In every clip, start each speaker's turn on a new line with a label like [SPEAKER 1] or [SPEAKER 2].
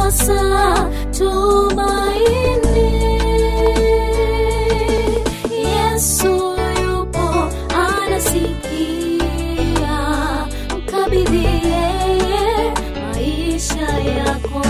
[SPEAKER 1] sasa tumaini. Yesu yupo anasikia, mkabidhi yeye maisha yako.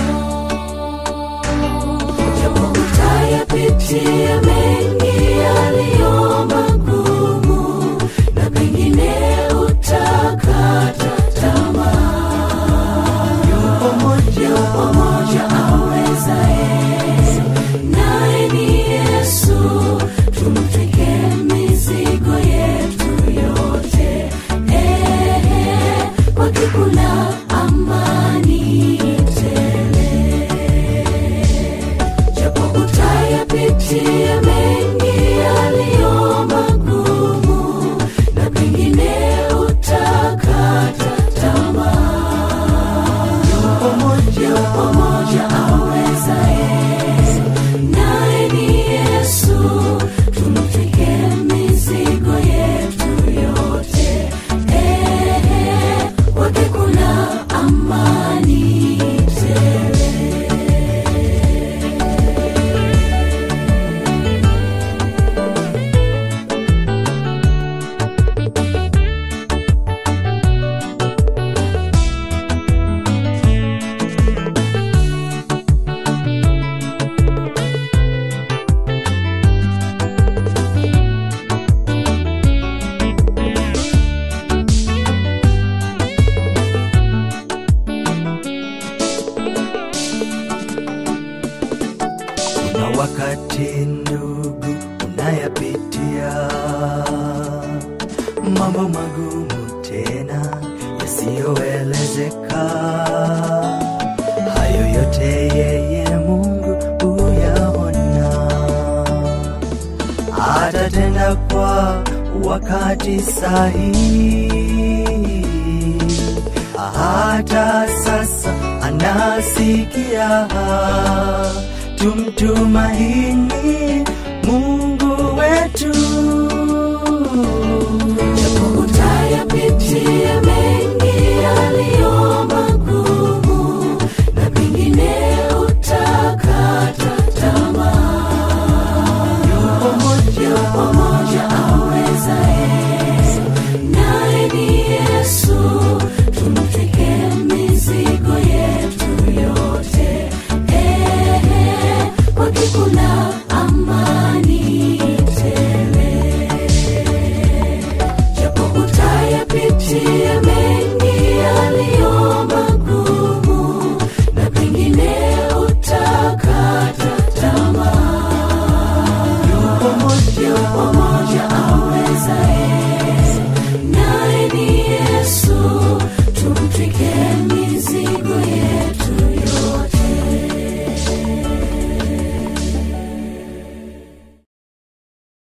[SPEAKER 1] Japo utayapitia mengi yaliyo magumu, na pengine utakata tamaa. Yupo mmoja awezaye, naye ni Yesu. Tumtwike mizigo yetu yote, eh, kwake kuna amani tele japo utayapitia mengi yaliyo magumu, na pengine utakata tamaa. Yupo mmoja awezaye, naye ni Yesu. Tumtwike mizigo yetu yote, eh, kwake kuna amani tele.
[SPEAKER 2] Kuna wakati ndugu unayapitia mambo magumu tena yasiyoelezeka. Hayo yote yeye Mungu huyaona, atatenda kwa wakati sahihi. Hata sasa anasikia, tumtumaini Mungu wetu.
[SPEAKER 1] Japo utayapitia mengi